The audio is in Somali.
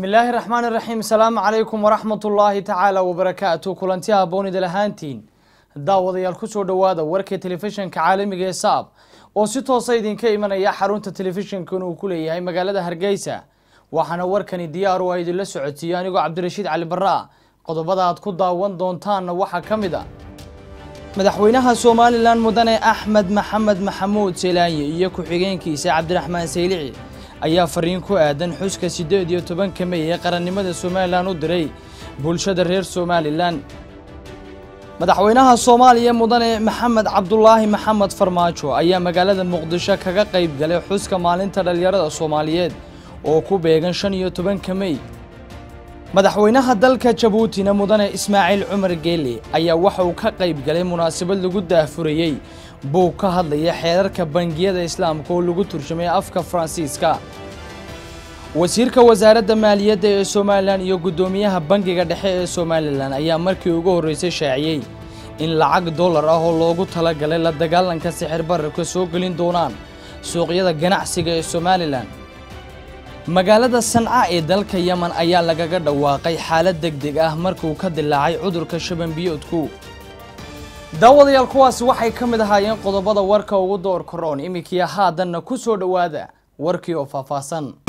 bismi illaahi raxmaan iraxiim asalaamu calaykum waraxmat ullaahi tacaala wabarakaatu kulanti haboonida lahaantiin daawadayaal kusoo dhowaada warka telefishinka caalamiga ee saab oo si toosa idinka imanaya xarunta telefishinkan uu ku leeyahay magaalada hargeysa waxaana warkani diyaar u ah idinla socodsiiyo anigoo cabdirashiid cali barra qodobada aad ku daawan doontaanna waxaa ka mid a madaxweynaha somalilan mudane axmed maxamed maxamuud seelaanye iyo ku-xigeenkiisa cabdiraxmaan saylici ayaa fariin ku aadan xuska siddeed iyo tobanka mey ee qarannimada somalilan u diray bulshada reer somalilan madaxweynaha soomaaliya mudane maxamed cabdulaahi maxamed farmaajo ayaa magaalada muqdisho kaga qayb galay xuska maalinta dhallinyarada soomaaliyeed oo ku beegan shan iyo tobanka mey madaxweynaha dalka jabuutina mudane ismaaciil cumar geele ayaa waxa uu ka qayb galay munaasabad lagu daahfurayey buug ka hadlaya xeerarka bangiyada islaamka oo lagu turjumay afka faransiiska wasiirka wasaaradda maaliyadda ee somalilan iyo guddoomiyaha bangiga dhexe ee somalilan ayaa markii ugu horreysay shaaciyey in lacag dollar ah oo loogu talagalay la dagaalanka sixir bararka soo gelin doonaan suuqyada ganacsiga ee somalilan magaalada sanca ee dalka yemen ayaa lagaga dhawaaqay xaalad deg deg ah markuu ka dilaacay cudurka shabanbiyoodku daawadayaal kuwaasi waxay ka mid ahaayeen qodobada warka ugu door karoon iminkii haadanna ku soo dhowaada warkii oo faahfaahsan